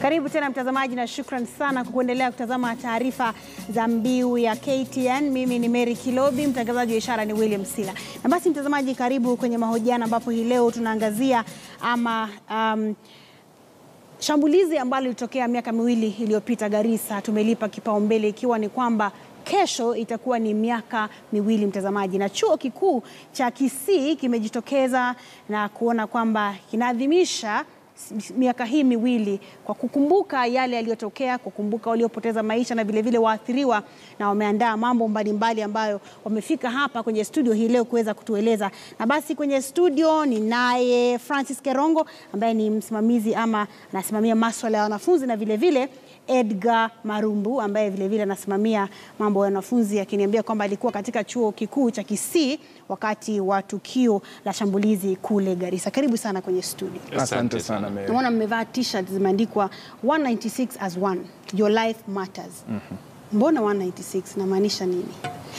Karibu tena mtazamaji, na shukran sana kwa kuendelea kutazama taarifa za mbiu ya KTN. Mimi ni Mary Kilobi, mtangazaji wa ishara ni William Sila. Na basi mtazamaji, karibu kwenye mahojiano ambapo hii leo tunaangazia ama um, shambulizi ambalo lilitokea miaka miwili iliyopita Garissa, tumelipa kipaumbele ikiwa ni kwamba kesho itakuwa ni miaka miwili mtazamaji, na chuo kikuu cha Kisii kimejitokeza na kuona kwamba kinaadhimisha miaka hii miwili kwa kukumbuka yale yaliyotokea, kukumbuka waliopoteza maisha na vilevile waathiriwa, na wameandaa mambo mbalimbali ambayo wamefika hapa kwenye studio hii leo kuweza kutueleza. Na basi kwenye studio ni naye Francis Kerongo ambaye ni msimamizi ama anasimamia maswala ya wanafunzi na vilevile Edgar Marumbu ambaye vilevile anasimamia mambo ya wanafunzi akiniambia kwamba alikuwa katika chuo kikuu cha Kisii wakati wa tukio la shambulizi kule Garissa. Karibu sana kwenye studio. Asante sana Mary. Naona mmevaa t-shirt zimeandikwa 196 as one, your life matters. Mbona 196 namaanisha nini?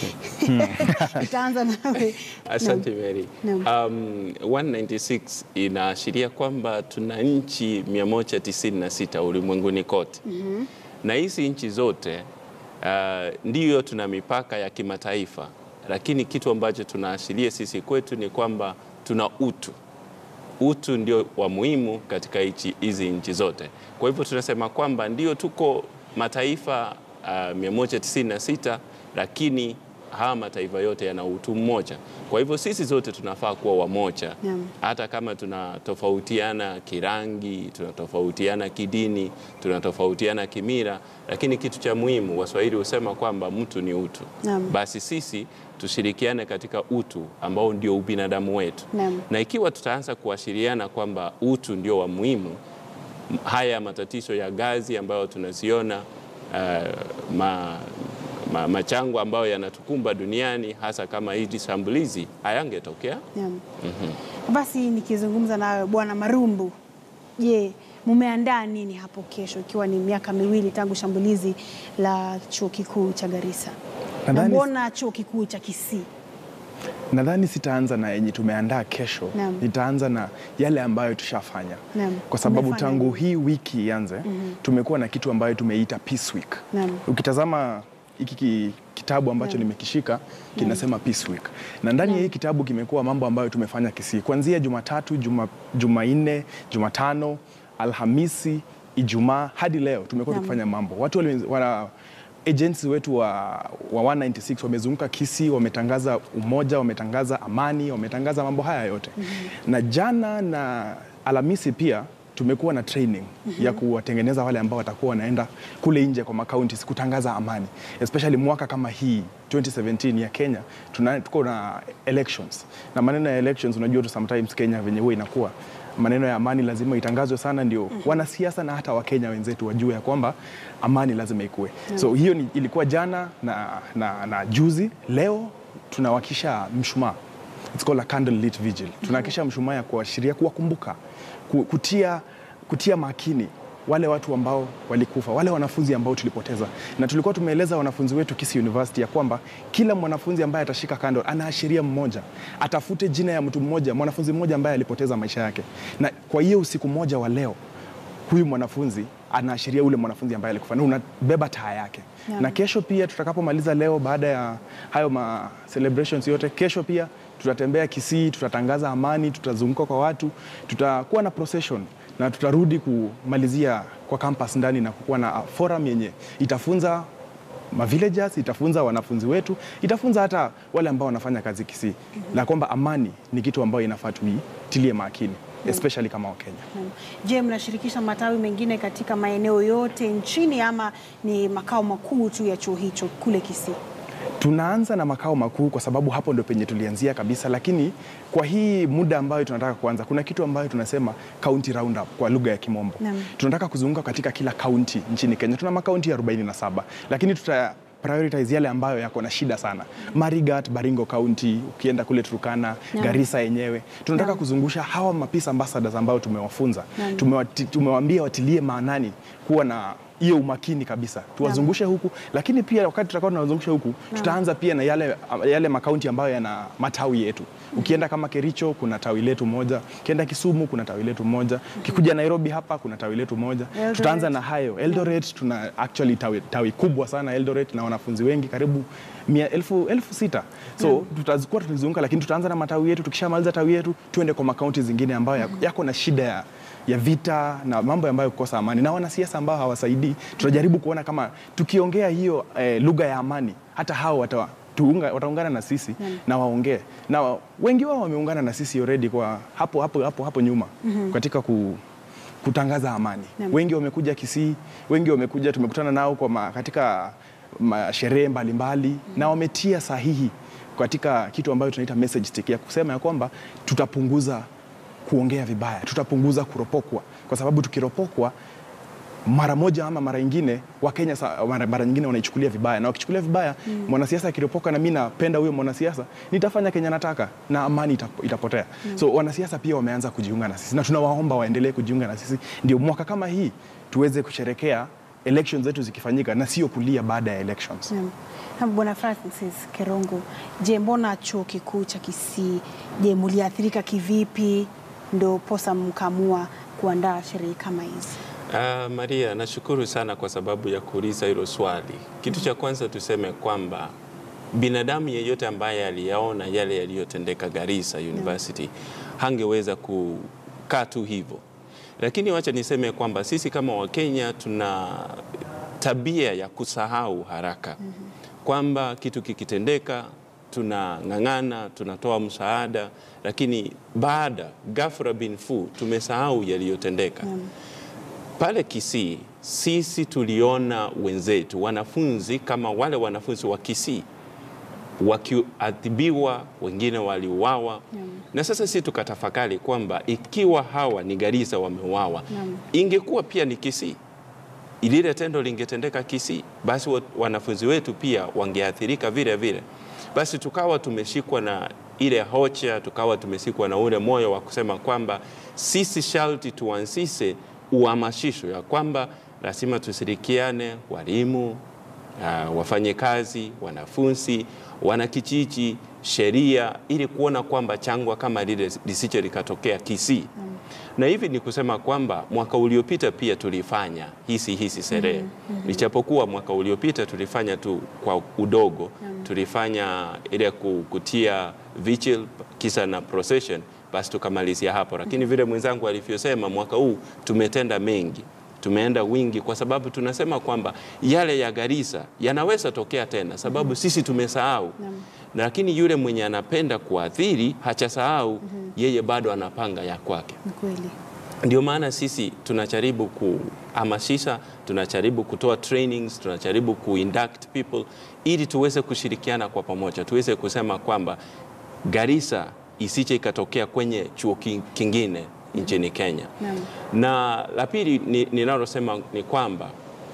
Itaanza nawe. Asante Mary. Naam. Um, 196 inaashiria kwamba tuna nchi 196 ulimwenguni kote na hizi nchi zote uh, ndiyo tuna mipaka ya kimataifa, lakini kitu ambacho tunaashiria sisi kwetu ni kwamba tuna utu. Utu ndio wa muhimu katika hichi- hizi nchi zote. Kwa hivyo tunasema kwamba ndio tuko mataifa uh, 196 lakini haya mataifa yote yana utu mmoja. Kwa hivyo sisi zote tunafaa kuwa wamoja, Naam. hata kama tunatofautiana kirangi, tunatofautiana kidini, tunatofautiana kimila, lakini kitu cha muhimu, Waswahili husema kwamba mtu ni utu. Naam. Basi sisi tushirikiane katika utu ambao ndio ubinadamu wetu Naam. na ikiwa tutaanza kuashiriana kwamba utu ndio wa muhimu, m- haya matatizo ya gazi ambayo tunaziona uh, ma, ma, machango ambayo yanatukumba duniani hasa kama hizi shambulizi hayangetokea. Naam. Basi nikizungumza nawe Bwana Marumbu, je, mumeandaa nini hapo kesho ikiwa ni miaka miwili tangu shambulizi la chuo kikuu cha Garissa? Na Nadhani- mbona chuo kikuu cha Kisii? Nadhani sitaanza na yenye tumeandaa kesho, Naam. nitaanza na yale ambayo tushafanya, Naam. kwa sababu Umefanya tangu nini? hii wiki ianze tumekuwa na kitu ambayo tumeita Peace Week. Naam. Ukitazama hiki ki- kitabu ambacho Naam. nimekishika kinasema Peace Week, na ndani ya hii kitabu kimekuwa mambo ambayo tumefanya Kisii kuanzia Jumatatu, Juma, Jumanne, Jumatano, Alhamisi, Ijumaa hadi leo tumekuwa Naam. tukifanya mambo. Watu wali, wana, agents wetu wa, wa 196 wamezunguka Kisii, wametangaza umoja, wametangaza amani, wametangaza mambo haya yote na jana na Alhamisi pia tumekuwa na training ya kuwatengeneza wale ambao watakuwa wanaenda kule nje kwa makaunti kutangaza amani, especially mwaka kama hii 2017 ya Kenya tuna, tuko na elections na maneno ya elections, unajua tu sometimes Kenya venye huwa inakuwa maneno ya amani lazima itangazwe sana, ndio wanasiasa na hata Wakenya wenzetu wajue ya kwamba amani lazima ikue. So hiyo ni, ilikuwa jana na, na, na juzi. Leo tunawakisha mshumaa It's called a candle lit vigil. Tunahakisha mshumaa ya kuashiria kuwakumbuka, ku- kutia, kutia makini wale watu ambao walikufa, wale wanafunzi ambao tulipoteza, na tulikuwa tumeeleza wanafunzi wetu Kisii University ya kwamba kila mwanafunzi ambaye atashika candle anaashiria mmoja, atafute jina ya mtu mmoja, mwanafunzi mmoja ambaye alipoteza maisha yake, na kwa hiyo usiku mmoja wa leo huyu mwanafunzi anaashiria ule mwanafunzi ambaye alikufa na unabeba taa yake Naam. na kesho pia tutakapomaliza leo, baada ya hayo ma celebrations yote, kesho pia tutatembea Kisii, tutatangaza amani, tutazunguka kwa watu, tutakuwa na procession na tutarudi kumalizia kwa campus ndani na kukuwa na forum yenye itafunza ma villagers, itafunza wanafunzi wetu, itafunza hata wale ambao wanafanya kazi Kisii, na kwamba amani ni kitu ambayo inafaa tuitilie makini especially kama Wakenya. Naam. Je, mnashirikisha matawi mengine katika maeneo yote nchini ama ni makao makuu tu ya chuo hicho kule Kisii? Tunaanza na makao makuu kwa sababu hapo ndio penye tulianzia kabisa, lakini kwa hii muda ambayo tunataka kuanza, kuna kitu ambayo tunasema county roundup kwa lugha ya Kimombo. Naam. Tunataka kuzunguka katika kila kaunti nchini Kenya. Tuna makaunti 47 lakini tuta prioritize yale ambayo yako na shida sana. Marigat, Baringo County, ukienda kule Turkana, Naam. Garissa yenyewe. Tunataka Naam. kuzungusha hawa mapeace ambassadors ambao tumewafunza. Naam. Tumewati- Tumewaambia watilie maanani kuwa na hiyo umakini kabisa, tuwazungushe huku, lakini pia wakati tutakuwa tunawazungusha huku, tutaanza pia na yale, yale makaunti ambayo yana matawi yetu. Ukienda kama Kericho kuna tawi letu moja, ukienda Kisumu kuna tawi letu moja, ukikuja Nairobi hapa kuna tawi letu moja. Eldoret. Tutaanza na hayo. Eldoret tuna actually tawi, tawi kubwa sana Eldoret na wanafunzi wengi karibu mia, elfu, elfu sita so tutakuwa tunazunguka, lakini tutaanza na matawi yetu. Tukishamaliza tawi yetu tuende kwa makaunti zingine ambayo yako- yako na shida ya ya vita na mambo ambayo kukosa amani na wanasiasa ambao hawasaidii. Tutajaribu kuona kama tukiongea hiyo eh, lugha ya amani, hata hao wata, tuunga, wataungana na sisi na waongee, na wengi wao wameungana na sisi already kwa hapo hapo hapo, hapo nyuma katika ku, kutangaza amani. Naam. Wengi wamekuja Kisii, wengi wamekuja, tumekutana nao kwa ma, katika ma- sherehe mbalimbali na wametia sahihi katika kitu ambayo tunaita message stick ya kusema ya kwamba tutapunguza kuongea vibaya, tutapunguza kuropokwa, kwa sababu tukiropokwa mara moja ama mara nyingine Wakenya sa- mara, mara nyingine wanaichukulia vibaya, na wakichukulia vibaya mwanasiasa akiropoka na mi napenda huyo mwanasiasa, nitafanya Kenya nataka na amani ita- itapotea. So wanasiasa pia wameanza kujiunga na sisi na tunawaomba waendelee kujiunga na sisi, ndio mwaka kama hii tuweze kusherekea elections zetu zikifanyika na sio kulia baada ya elections. Naam. Na Bwana Francis Kerongo, je, mbona chuo kikuu cha Kisii, je, muliathirika kivipi ndo posa mkamua kuandaa sherehe kama hizi? Uh, Maria, nashukuru sana kwa sababu ya kuuliza hilo swali. Kitu cha kwanza tuseme kwamba binadamu yeyote ambaye aliyaona yale yaliyotendeka Garissa University hangeweza kukaa tu hivyo, lakini wacha niseme kwamba sisi kama Wakenya tuna tabia ya kusahau haraka kwamba kitu kikitendeka tunang'ang'ana, tunatoa msaada, lakini baada ghafla bin fu tumesahau yaliyotendeka pale Kisii sisi tuliona wenzetu wanafunzi kama wale wanafunzi wa Kisii wakiadhibiwa, wengine waliuawa na sasa sisi tukatafakari kwamba ikiwa hawa ni Garissa wameuawa, ingekuwa pia ni Kisii, lile tendo lingetendeka Kisii, basi wa- wanafunzi wetu pia wangeathirika vile vile. Basi tukawa tumeshikwa na ile hocha, tukawa tumeshikwa na ule moyo wa kusema kwamba sisi sharti tuanzishe uhamasisho ya kwamba lazima tushirikiane, walimu, uh, wafanyakazi, wanafunzi, wanakijiji, sheria, ili kuona kwamba changwa kama lile lisije likatokea Kisii na hivi ni kusema kwamba mwaka uliopita pia tulifanya hisi hisi sherehe ijapokuwa mwaka uliopita tulifanya tu kwa udogo tulifanya ile ku- kutia vigil kisa na procession basi tukamalizia hapo lakini vile mwenzangu alivyosema mwaka huu tumetenda mengi tumeenda wingi kwa sababu tunasema kwamba yale ya Garissa yanaweza tokea tena sababu sisi tumesahau na lakini yule mwenye anapenda kuathiri hachasahau yeye bado anapanga ya kwake Ni kweli. ndio maana sisi tunajaribu kuhamasisha, tunajaribu kutoa trainings, tunajaribu kuinduct people ili tuweze kushirikiana kwa pamoja, tuweze kusema kwamba Garissa isije ikatokea kwenye chuo ki- kingine nchini Kenya. Naam. Na la pili ni- ninalosema ni kwamba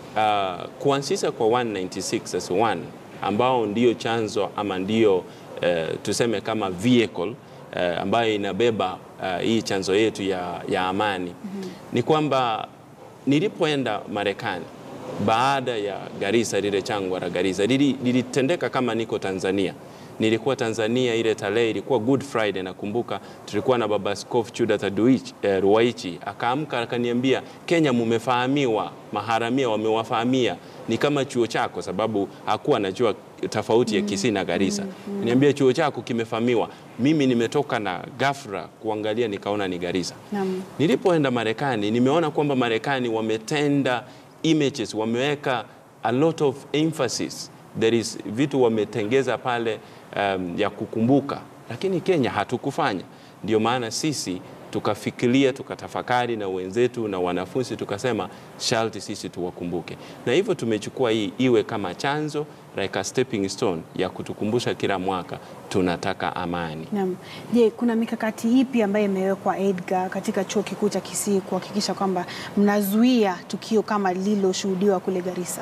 uh, kuanzisha kwa 196 as one ambao ndio chanzo ama ndio uh, tuseme kama vehicle uh, ambayo inabeba uh, hii chanzo yetu ya, ya amani ni kwamba nilipoenda Marekani baada ya Garissa, lile changwa la Garissa lili- lilitendeka kama niko Tanzania. Nilikuwa Tanzania, ile tarehe ilikuwa Good Friday, nakumbuka tulikuwa na baba Askofu Chudat Aduich, eh, Ruwaichi akaamka akaniambia, Kenya mumefahamiwa, maharamia wamewafahamia, ni kama chuo chako, sababu hakuwa anajua tofauti ya Kisii na Garissa. Niambia chuo chako kimefahamiwa. Mimi nimetoka na ghafla kuangalia, nikaona ni Garissa. Naam. Nilipoenda Marekani nimeona kwamba Marekani wametenda images, wameweka a lot of emphasis. There is vitu wametengeza pale um, ya kukumbuka, lakini Kenya hatukufanya. Ndio maana sisi tukafikiria, tukatafakari na wenzetu na wanafunzi, tukasema sharti sisi tuwakumbuke, na hivyo tumechukua hii iwe kama chanzo like a stepping stone ya kutukumbusha kila mwaka tunataka amani. Naam. Je, kuna mikakati ipi ambayo imewekwa Edgar katika chuo kikuu cha Kisii kuhakikisha kwamba mnazuia tukio kama lililoshuhudiwa kule Garissa?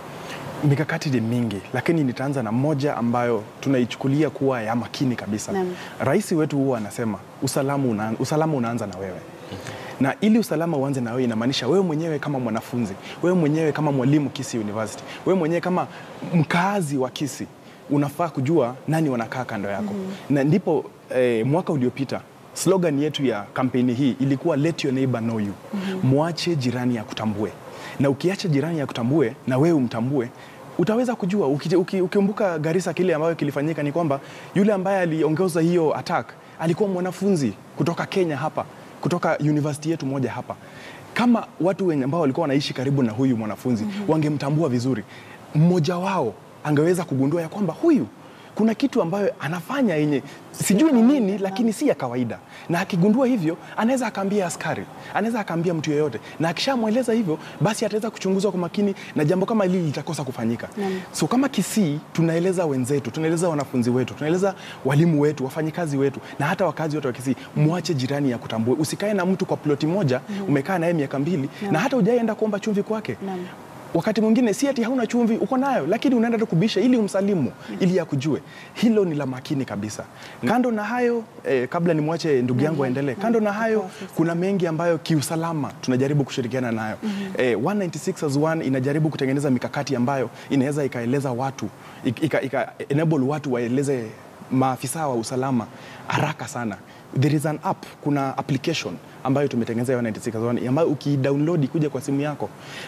Mikakati ni mingi, lakini nitaanza na moja ambayo tunaichukulia kuwa ya makini kabisa. Naam. Rais wetu huwa anasema usalama, una, usalama unaanza na wewe na ili usalama uanze na wewe, inamaanisha wewe mwenyewe kama mwanafunzi, wewe mwenyewe kama mwalimu Kisii University, wewe mwenyewe kama mkaazi wa Kisii unafaa kujua nani wanakaa kando yako na ndipo eh, mwaka uliopita slogan yetu ya kampeni hii ilikuwa let your neighbor know you, mwache jirani ya kutambue, na ukiacha jirani ya kutambue na wewe umtambue utaweza kujua. Uki- uki- Ukikumbuka Garissa, kile ambayo kilifanyika ni kwamba yule ambaye aliongoza hiyo attack alikuwa mwanafunzi kutoka Kenya hapa, kutoka university yetu moja hapa. Kama watu wenye ambao walikuwa wanaishi karibu na huyu mwanafunzi wangemtambua vizuri, mmoja wao angeweza kugundua ya kwamba huyu kuna kitu ambayo anafanya yenye sijui ni nini, lakini si ya kawaida, na akigundua hivyo anaweza akaambia askari, anaweza akaambia mtu yeyote, na akishamweleza hivyo, basi ataweza kuchunguzwa kwa makini na jambo kama hili litakosa kufanyika. So kama Kisii tunaeleza wenzetu, tunaeleza wanafunzi wetu, tunaeleza walimu wetu, wafanyikazi wetu, na hata wakazi wote wa Kisii, mwache jirani ya kutambue. Usikae na mtu kwa ploti moja, umekaa naye miaka mbili na hata hujaenda kuomba chumvi kwake Naam. wakati mwingine si ati hauna chumvi uko nayo, lakini unaenda tu kubisha ili umsalimu ili akujue. Hilo ni la makini kabisa. Kando na hayo eh, kabla nimwache ndugu yangu aendelee, kando na hayo kuna mengi ambayo kiusalama tunajaribu kushirikiana nayo. Eh, 196 as one inajaribu kutengeneza mikakati ambayo inaweza ikaeleza watu ik- ika, ika enable watu waeleze maafisa wa usalama haraka sana. There is an app, kuna application ambayo tumetengeneza ya 196 as one ambayo ukidownload kuja kwa simu yako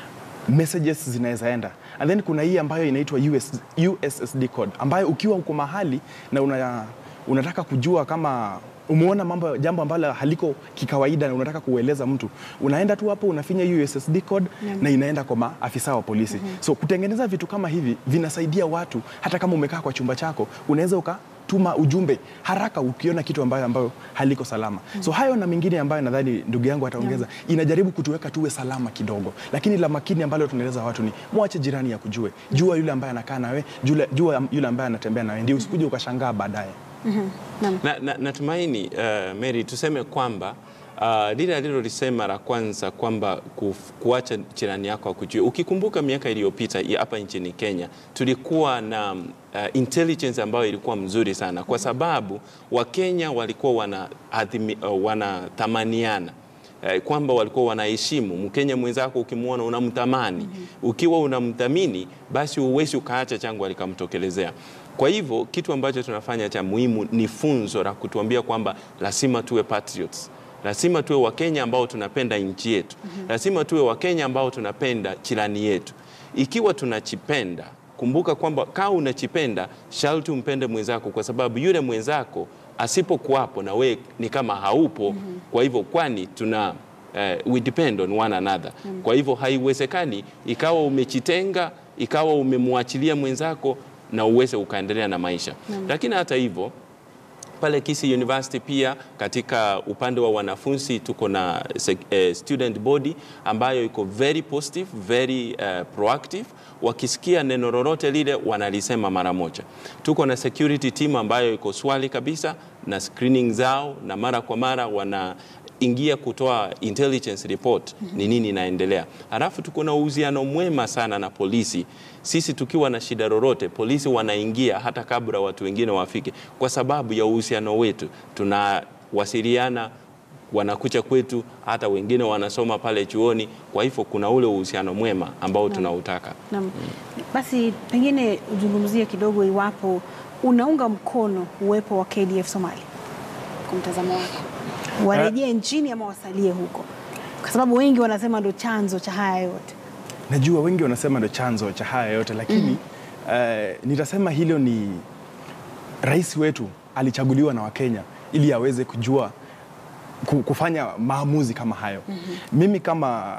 messages zinaweza enda and then kuna hii ambayo inaitwa US, USSD code ambayo ukiwa uko mahali na una, unataka kujua kama umeona mambo jambo ambalo haliko kikawaida na unataka kueleza mtu unaenda tu hapo unafinya USSD code na inaenda kwa maafisa wa polisi so kutengeneza vitu kama hivi vinasaidia watu hata kama umekaa kwa chumba chako unaweza uka tuma ujumbe haraka ukiona kitu ambayo, ambayo haliko salama. So hayo na mengine ambayo nadhani ndugu yangu ataongeza inajaribu kutuweka tuwe salama kidogo, lakini la makini ambalo tunaeleza watu ni mwache jirani ya kujue, jua yule ambaye anakaa nawe, jua, jua yule ambaye anatembea nawe, ndio usikuje ukashangaa baadaye. Na, na, natumaini uh, Mary tuseme kwamba uh, lile alilolisema la kwanza kwamba kuf- kuacha jirani yako akujue. Ukikumbuka miaka iliyopita ya hapa nchini Kenya tulikuwa na uh, intelligence ambayo ilikuwa mzuri sana, kwa sababu Wakenya walikuwa wana, uh, wanathamaniana eh, kwamba walikuwa wanaheshimu Mkenya mwenzako, ukimwona unamtamani. Ukiwa unamthamini, basi uwezi ukaacha changu alikamtokelezea. Kwa hivyo kitu ambacho tunafanya cha muhimu ni funzo la kutuambia kwamba lazima tuwe patriots, lazima tuwe Wakenya ambao tunapenda nchi yetu, lazima tuwe Wakenya ambao tunapenda jirani yetu. Ikiwa tunachipenda kumbuka kwamba kama unachipenda sharti umpende mwenzako, kwa sababu yule mwenzako asipokuwapo na we ni kama haupo. Kwa hivyo kwani tuna uh, we depend on one another. Kwa hivyo haiwezekani ikawa umejitenga, ikawa umemwachilia mwenzako na uweze ukaendelea na maisha. Lakini hata hivyo pale Kisii University pia katika upande wa wanafunzi tuko na sec- eh, student body ambayo iko very positive, very eh, proactive. Wakisikia neno lolote lile wanalisema mara moja. Tuko na security team ambayo iko swali kabisa na screening zao, na mara kwa mara wana ingia kutoa intelligence report ni nini inaendelea. Halafu tuko na uhusiano mwema sana na polisi. Sisi tukiwa na shida lolote, polisi wanaingia hata kabla watu wengine wafike, kwa sababu ya uhusiano wetu. Tunawasiliana, wanakuja kwetu, hata wengine wanasoma pale chuoni. Kwa hivyo kuna ule uhusiano mwema ambao tunautaka. Naam. Basi pengine uzungumzie kidogo iwapo unaunga mkono uwepo wa KDF Somalia kwa mtazamo wako, warejee nchini ama wasalie huko, kwa sababu wengi wanasema ndo chanzo cha haya yote. Najua wengi wanasema ndo chanzo cha haya yote lakini eh, nitasema hilo ni rais wetu alichaguliwa na Wakenya ili aweze kujua ku- kufanya maamuzi kama hayo. Mimi kama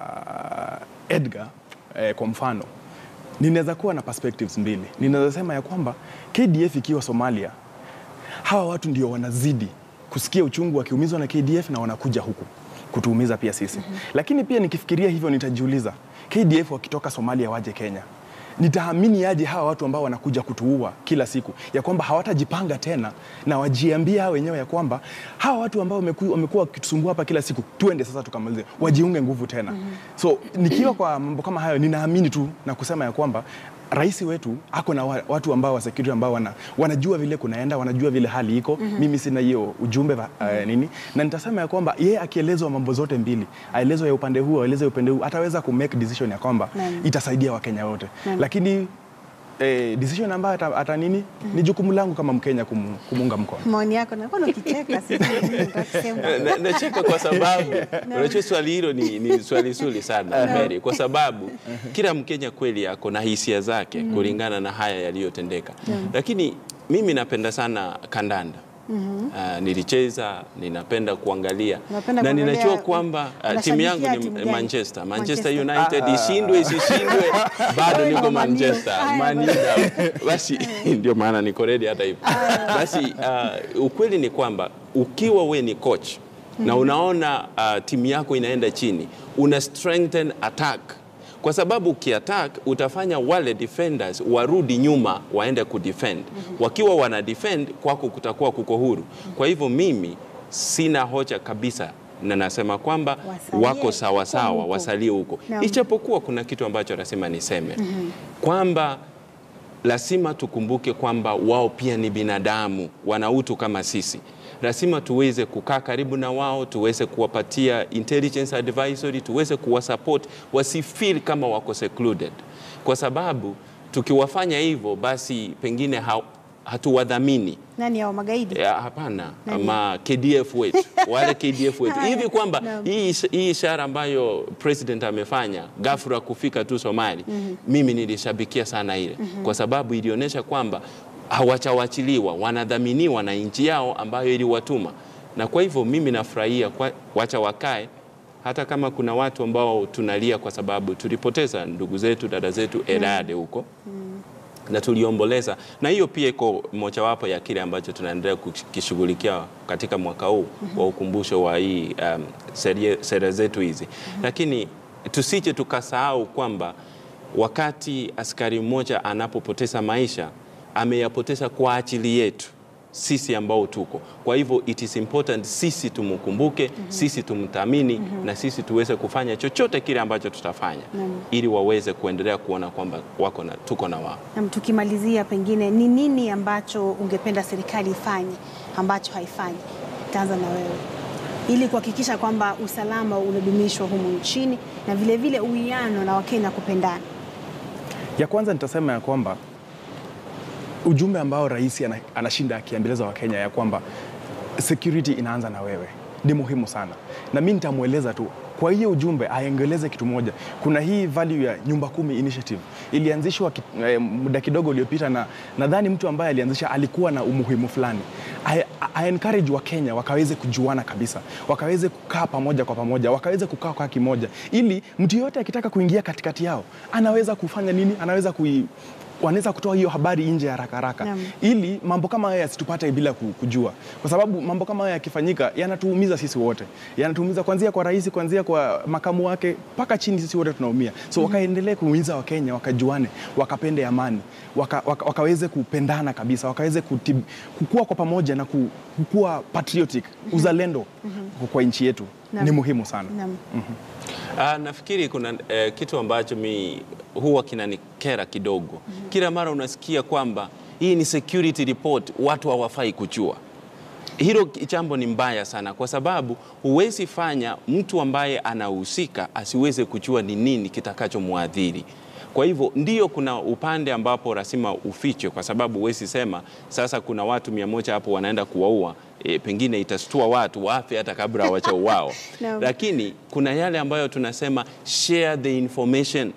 Edgar eh, kwa mfano ninaweza kuwa na perspectives mbili. Ninaweza sema ya kwamba KDF ikiwa Somalia, hawa watu ndio wanazidi kusikia uchungu wakiumizwa na KDF na wanakuja huku kutuumiza pia sisi. Lakini pia nikifikiria hivyo nitajiuliza, KDF wakitoka Somalia waje Kenya, nitaamini aje hawa watu ambao wanakuja kutuua kila siku, ya kwamba hawatajipanga tena na wajiambia hao wenyewe ya kwamba hawa watu ambao wameku- wamekuwa wakitusumbua hapa kila siku, tuende sasa tukamalize, wajiunge nguvu tena. So nikiwa kwa mambo kama hayo, ninaamini tu na kusema ya kwamba rais wetu ako na wa- watu ambao wa security ambao wana, wanajua vile kunaenda, wanajua vile hali iko. Mimi sina hiyo ujumbe va- eh, nini, na nitasema ya kwamba yeye akielezwa mambo zote mbili, aelezwe ya upande huu, aelezwe ya upande huu, ataweza ku make decision ya kwamba Naam. itasaidia Wakenya wote, Naam. lakini eh, decision ambayo ata, ata nini ni jukumu langu kama Mkenya kum, kumuunga mkono. Maoni yako nakuwa ukicheka sisi nataka kusema. Na- nacheka kwa sababu unajua swali hilo ni, ni swali zuri sana Mary, kwa sababu kila Mkenya kweli ako na hisia zake kulingana na haya yaliyotendeka, lakini mimi napenda sana kandanda. Ah, nilicheza, ninapenda kuangalia Unapenda na kuangalia- ninajua kwamba ah, timu yangu unashabikia ni timu gani? Manchester. Manchester Manchester. United ishindwe isishindwe, bado Wewe niko uko Man U. Manchester. Haya, Man U down. Basi ndio maana niko ready hata hivyo. Basi ah, ukweli ni kwamba ukiwa we ni coach na unaona ah, timu yako inaenda chini, una strengthen attack kwa sababu ukiattack utafanya wale defenders warudi nyuma waende kudefend. Wakiwa wana defend kwako kutakuwa kuko huru. Kwa hivyo mimi sina hoja kabisa na nasema kwamba Wasalie wako sawa sawa, huko. wasalie huko, Naam. ichapokuwa kuna kitu ambacho lazima niseme kwamba lazima tukumbuke kwamba wao pia ni binadamu, wana utu kama sisi. Lazima tuweze kukaa karibu na wao, tuweze kuwapatia intelligence advisory, tuweze kuwasupport wasifeel kama wako secluded, kwa sababu tukiwafanya hivyo, basi pengine ha hatuwadhamini. Nani hao magaidi? Ya, hapana Nani? ama KDF wetu wale KDF wetu Haya, hivi kwamba naam. hii ish- hii ishara ambayo president amefanya ghafla kufika tu Somali mimi nilishabikia sana ile kwa sababu ilionyesha kwamba hawachawachiliwa wanadhaminiwa na nchi yao ambayo iliwatuma na kwa hivyo mimi nafurahia kwa- wacha wakae hata kama kuna watu ambao tunalia kwa sababu tulipoteza ndugu zetu dada zetu Elade huko na tuliomboleza, na hiyo pia iko mojawapo ya kile ambacho tunaendelea kukishughulikia katika mwaka huu wa ukumbusho wa hii um, serie- sera zetu hizi, lakini tusije tukasahau kwamba wakati askari mmoja anapopoteza maisha ameyapoteza kwa ajili yetu sisi ambao tuko. Kwa hivyo it is important sisi tumkumbuke, sisi tumthamini na sisi tuweze kufanya chochote kile ambacho tutafanya ili waweze kuendelea kuona kwamba wako na, tuko na wao. Na tukimalizia, pengine ni nini ambacho ungependa serikali ifanye ambacho haifanyi? Taanza na wewe, ili kuhakikisha kwamba usalama unadumishwa humu nchini na vilevile uwiano na Wakenya kupendana. Ya kwanza nitasema ya kwamba ujumbe ambao rais ana- anashinda akiambeleza Wakenya ya kwamba security inaanza na wewe ni muhimu sana, na mi nitamweleza tu kwa hiyo ujumbe aengeleze kitu moja. Kuna hii value ya nyumba kumi initiative ilianzishwa ki, eh, muda kidogo uliopita, na nadhani mtu ambaye alianzisha alikuwa na umuhimu fulani. I, I encourage Wakenya wakaweze kujuana kabisa, wakaweze kukaa pamoja kwa pamoja, wakaweze kukaa kwa kimoja, ili mtu yoyote akitaka kuingia katikati yao anaweza kufanya nini, anaweza kui wanaweza kutoa hiyo habari nje haraka haraka Naam. ili mambo kama haya yasitupate bila ku- kujua, kwa sababu mambo kama haya yakifanyika yanatuumiza sisi wote, yanatuumiza kuanzia kwa rais, kuanzia kwa makamu wake mpaka chini, sisi wote tunaumia. So wakaendelee kuumiza Wakenya, wakajuane, wakapende amani, waka, waka, wakaweze kupendana kabisa, wakaweze kutib, kukua kwa pamoja na ku- kukua patriotic, uzalendo kwa nchi yetu Naam. ni muhimu sana. Naam. Ah, nafikiri kuna eh, kitu ambacho mi huwa kinanikera kidogo. Kila mara unasikia kwamba hii ni security report, watu hawafai kujua. Hilo jambo ni mbaya sana, kwa sababu huwezi fanya mtu ambaye anahusika asiweze kujua ni nini kitakachomwadhiri. Kwa hivyo ndio kuna upande ambapo lazima ufiche, kwa sababu huwezi sema sasa kuna watu mia moja hapo wanaenda kuwaua, e, pengine itastua watu wafe hata kabla hawajauawa Naam. lakini kuna yale ambayo tunasema share the information.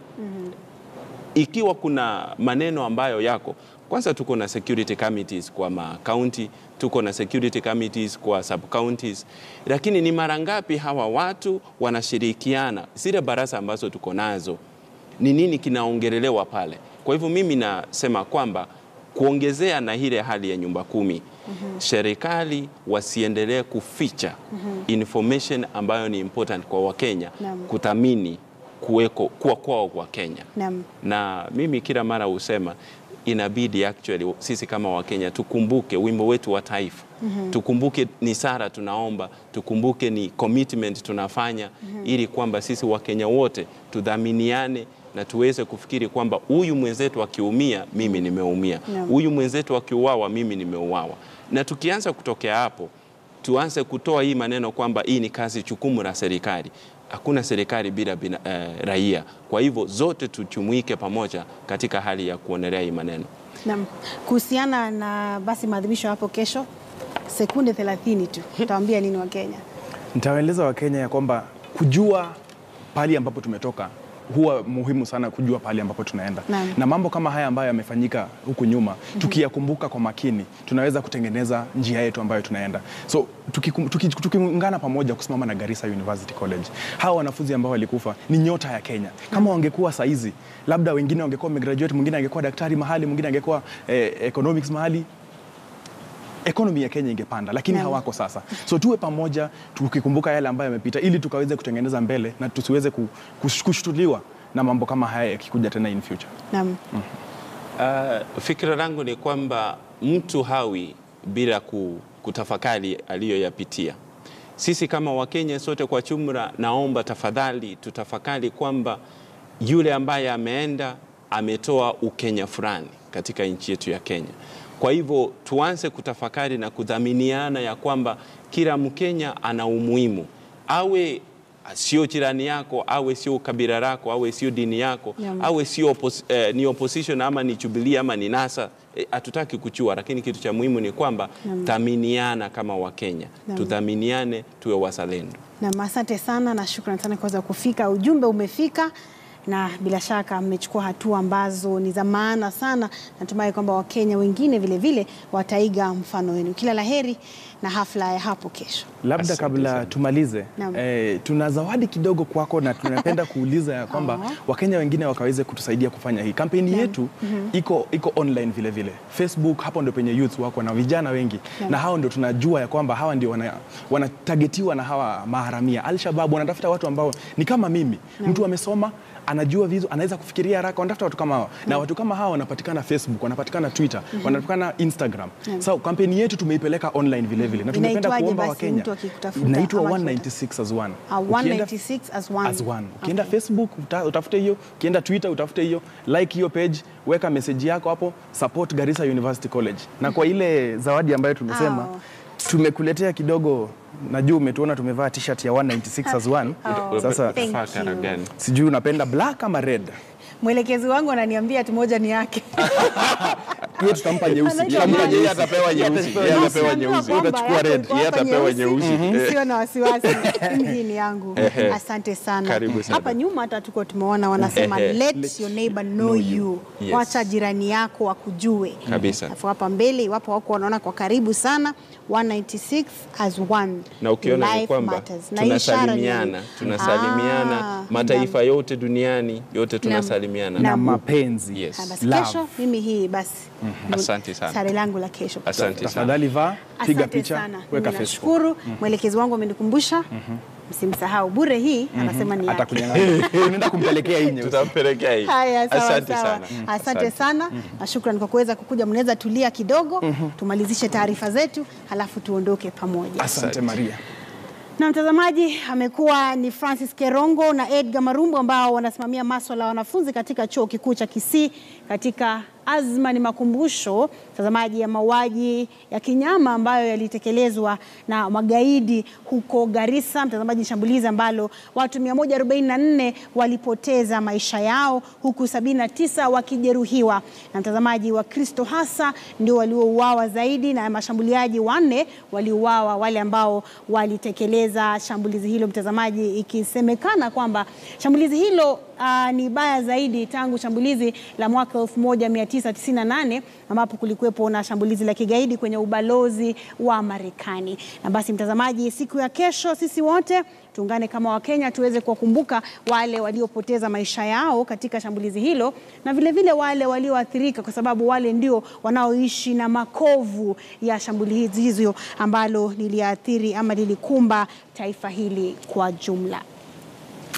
Ikiwa kuna maneno ambayo yako kwanza, tuko na security committees kwa ma county, tuko na security committees kwa sub counties, lakini ni mara ngapi hawa watu wanashirikiana? Zile baraza ambazo tuko nazo, ni nini kinaongelelewa pale? Kwa hivyo mimi nasema kwamba kuongezea na ile hali ya nyumba kumi, serikali wasiendelee kuficha information ambayo ni important kwa Wakenya Naam. kuthamini kuweko kuwa kwao kwa Kenya Naam. na mimi kila mara husema inabidi actually sisi kama Wakenya tukumbuke wimbo wetu wa taifa tukumbuke ni sara tunaomba, tukumbuke ni commitment tunafanya ili kwamba sisi Wakenya wote tudhaminiane, na tuweze kufikiri kwamba huyu mwenzetu akiumia, mimi nimeumia, Naam. huyu mwenzetu akiuawa, mimi nimeuawa. Na tukianza kutokea hapo, tuanze kutoa hii maneno kwamba hii ni kazi chukumu la serikali. Hakuna serikali bila bina, eh, raia. Kwa hivyo zote tujumuike pamoja katika hali ya kuonelea hii maneno. Naam. Kuhusiana na basi maadhimisho hapo kesho, sekunde 30 tu, utawaambia nini Wakenya? Nitawaeleza Wakenya ya kwamba kujua pahali ambapo tumetoka huwa muhimu sana kujua pahali ambapo tunaenda Naam. na mambo kama haya ambayo yamefanyika huku nyuma tukiyakumbuka kwa makini tunaweza kutengeneza njia yetu ambayo tunaenda so tukikum- tuki- tukiungana pamoja kusimama na Garissa University College hawa wanafunzi ambao walikufa ni nyota ya Kenya kama wangekuwa saizi labda wengine wangekuwa wamegraduate mwingine angekuwa daktari mahali mwingine angekuwa eh, economics mahali economy ya Kenya ingepanda, lakini Naam. hawako sasa. So tuwe pamoja tukikumbuka yale ambayo yamepita, ili tukaweze kutengeneza mbele na tusiweze ku- kush- kushtuliwa na mambo kama haya yakikuja tena in future. Naam. Uh, fikira langu ni kwamba mtu hawi bila ku- kutafakari aliyoyapitia. Sisi kama Wakenya sote kwa jumla, naomba tafadhali tutafakari kwamba yule ambaye ameenda ametoa ukenya fulani katika nchi yetu ya Kenya. Kwa hivyo tuanze kutafakari na kudhaminiana ya kwamba kila Mkenya ana umuhimu, awe sio jirani yako, awe sio kabila lako, awe sio dini yako, Naam. awe sio opos, eh, ni opposition ama ni Jubilee ama ni NASA eh, hatutaki kuchua, lakini kitu cha muhimu ni kwamba thaminiana kama Wakenya, Naam. tudhaminiane, tuwe wazalendo. Naam, asante sana na shukrani sana kuweza kufika. Ujumbe umefika na bila shaka mmechukua hatua ambazo ni za maana sana. Natumai kwamba Wakenya wengine vile vile wataiga mfano wenu. Kila laheri na hafla ya hapo kesho. Labda Asante kabla sana. tumalize Naam. eh, tuna zawadi kidogo kwako na tunapenda kuuliza ya kwamba Aw. Wakenya wengine wakaweze kutusaidia kufanya hii kampeni yetu iko, iko online vile vile Facebook, hapo ndio penye youth wako na vijana wengi Naam. na hao ndio tunajua ya kwamba hawa ndio wana- wanatagetiwa na hawa maharamia Al-Shabaab wanatafuta watu ambao ni kama mimi mtu amesoma anajua vizu, anaweza kufikiria haraka, wanatafuta watu kama hawa na watu kama hawa wanapatikana Facebook, wanapatikana Twitter, wanapatikana Instagram. So kampeni yetu tumeipeleka online vile vile na tungependa Inaitwaje kuomba basi Wakenya mtu akikutafuta inaitwa ama 196 as one. Ah, Ukienda- 196 as one. as one. Ukienda Okay. Facebook uta, utafute hiyo, ukienda Twitter utafute hiyo, like hiyo page, weka message yako hapo, support Garissa University College. Na kwa ile zawadi ambayo tumesema Au. tumekuletea kidogo, najua umetuona tumevaa t-shirt ya 196 as one. Oh, Sasa thank Fakara you. gani? sijui unapenda black ama red? Mwelekezi wangu ananiambia ati moja ni yake. Hiyo tutampa nyeusi. Anaitwa Tutampa nani? nyeusi. Yeye atapewa nyeusi, yeye atapewa Usiambiwa nyeusi. kwamba Utachukua yako red, iko yeye hapa atapewa nyeusi. nyeusi. Sio na wasiwasi, mimi hii ni yangu. Ehe. Asante sana. Karibu sana. Hapa nyuma hata tuko tumeona wanasema Ehe. let your neighbor know you. Yes. Wacha jirani yako akujue. Kabisa. Alafu hapa mbele iwapo wako wanaona kwa karibu sana 196 as one. na ukiona ni Life kwamba matters. Na hii ishara ni- tunasalimiana tunasalimiana Ah, mataifa yote duniani yote tunasalimiana Na Naam. mapenzi. Yes. Ah, basi Love. kesho mimi hii basi. Asante sana. Sare langu la kesho. asante sana Tafadhali vaa, piga Asante picha, sana. weka Mimi Facebook. nashukuru. Mwelekezi wangu amenikumbusha msimsahau bure hii anasema ni yake. Atakunyang'anya. Unaenda kumpelekea hii nyeusi. tutampelekea hii Haya, sawa asante sawa. sana Asante sana na shukrani kwa kuweza kukuja. Mnaweza tulia kidogo tumalizishe taarifa zetu halafu tuondoke pamoja. Asante Maria. Na mtazamaji, amekuwa ni Francis Kerongo na Edgar Marumbo ambao wanasimamia maswala ya wanafunzi katika chuo kikuu cha Kisii katika azma ni makumbusho mtazamaji, ya mauaji ya kinyama ambayo yalitekelezwa na magaidi huko Garissa. Mtazamaji, shambulizi ambalo watu 144 walipoteza maisha yao huku 79 wakijeruhiwa, na mtazamaji, Wakristo hasa ndio waliouawa zaidi, na mashambuliaji wanne waliuawa, wale ambao walitekeleza shambulizi hilo, mtazamaji, ikisemekana kwamba shambulizi hilo ah, ni baya zaidi tangu shambulizi la mwaka 1998 ambapo kulikuwepo na shambulizi la kigaidi kwenye ubalozi wa Marekani. Na basi mtazamaji, siku ya kesho sisi wote tuungane kama Wakenya tuweze kuwakumbuka wale waliopoteza maisha yao katika shambulizi hilo na vilevile vile wale walioathirika, kwa sababu wale ndio wanaoishi na makovu ya shambulizi hizo ambalo liliathiri ama lilikumba taifa hili kwa jumla.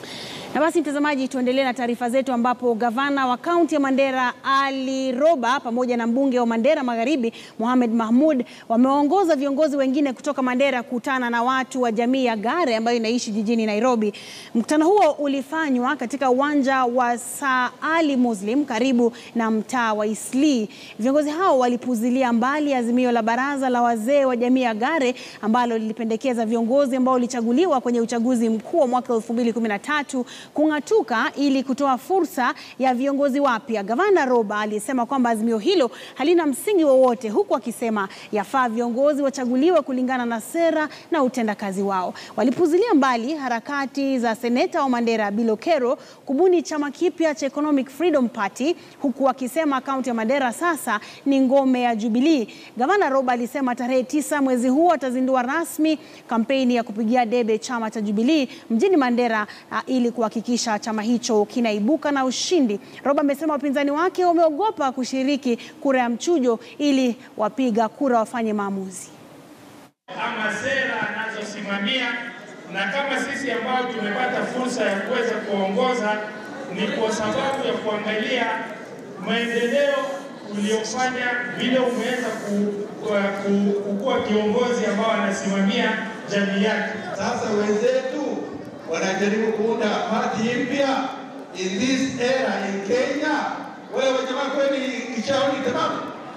Na basi mtazamaji, tuendelee na taarifa zetu ambapo gavana wa kaunti ya Mandera Ali Roba pamoja na mbunge wa Mandera Magharibi Mohamed Mahmud wameongoza viongozi wengine kutoka Mandera kukutana na watu wa jamii ya Gare ambayo inaishi jijini Nairobi. Mkutano huo ulifanywa katika uwanja wa Sir Ali Muslim karibu na mtaa wa Eastleigh. Viongozi hao walipuzilia mbali azimio la baraza la wazee wa jamii ya Gare ambalo lilipendekeza viongozi ambao walichaguliwa kwenye uchaguzi mkuu wa mwaka 2013 kung'atuka ili kutoa fursa ya viongozi wapya. Gavana Roba alisema kwamba azimio hilo halina msingi wowote, huku akisema yafaa viongozi wachaguliwe kulingana na sera na utendakazi wao. Walipuzilia mbali harakati za seneta wa Mandera Bill Okero kubuni chama kipya cha Economic Freedom Party, huku akisema kaunti ya Mandera sasa ni ngome ya Jubilee. Gavana Roba alisema tarehe tisa mwezi huu atazindua rasmi kampeni ya kupigia debe chama cha Jubilee mjini Mandera uh, ili kuhakikisha chama hicho kinaibuka na ushindi. Roba amesema wapinzani wake wameogopa kushiriki kura ya mchujo ili wapiga kura wafanye maamuzi. ama sera anazosimamia, na kama sisi ambao tumepata fursa ya kuweza kuongoza ni kwa sababu ya kuangalia maendeleo uliofanya, vile umeweza ku, ku, kukuwa kiongozi ambao anasimamia jamii yake. Sasa wenzetu wanajaribu kuunda party mpya in this era in Kenya. Wewe jamaa, kweli kichaoni tamamu?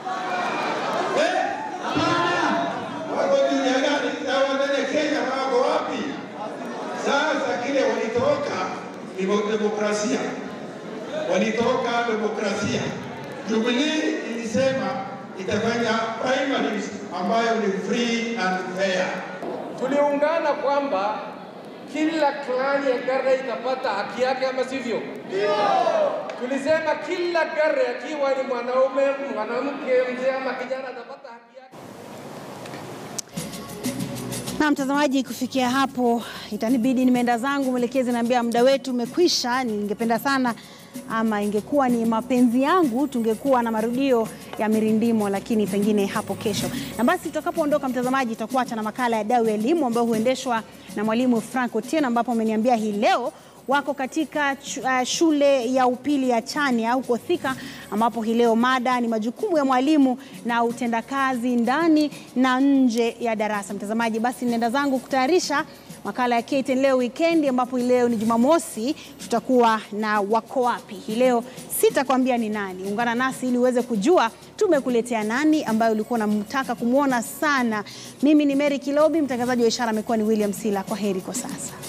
Eh, hapana. Wako dunia gani? Sawa ndani ya Kenya, wako wapi? Sasa kile walitoka ni demokrasia, walitoka demokrasia. Jubilee ilisema itafanya primaries ambayo ni free and fair. tuliungana kwamba kila klani ya Gare itapata haki yake, ama sivyo? Tulisema kila Gare akiwa ni mwanaume, mwanamke, mzee ama kijana atapata haki yake. Na mtazamaji, kufikia hapo itanibidi nimeenda zangu. Mwelekezi naambia muda wetu umekwisha. Ningependa sana ama ingekuwa ni mapenzi yangu tungekuwa na marudio ya mirindimo, lakini pengine hapo kesho. Na basi tutakapoondoka, mtazamaji, tutakuacha na makala ya Dau ya Elimu ambayo huendeshwa na mwalimu Frank Otieno, ambapo ameniambia hii leo wako katika uh, shule ya upili ya Chania huko Thika, ambapo hii leo mada ni majukumu ya mwalimu na utendakazi ndani na nje ya darasa. Mtazamaji, basi nenda zangu kutayarisha makala ya KTN leo weekend, ambapo hii leo ni Jumamosi, tutakuwa na wako wapi hii leo. Sitakwambia ni nani, ungana nasi ili uweze kujua tumekuletea nani ambayo ulikuwa unamtaka kumwona sana. Mimi ni Mary Kilobi, mtangazaji wa ishara amekuwa ni William Sila. Kwa heri kwa sasa.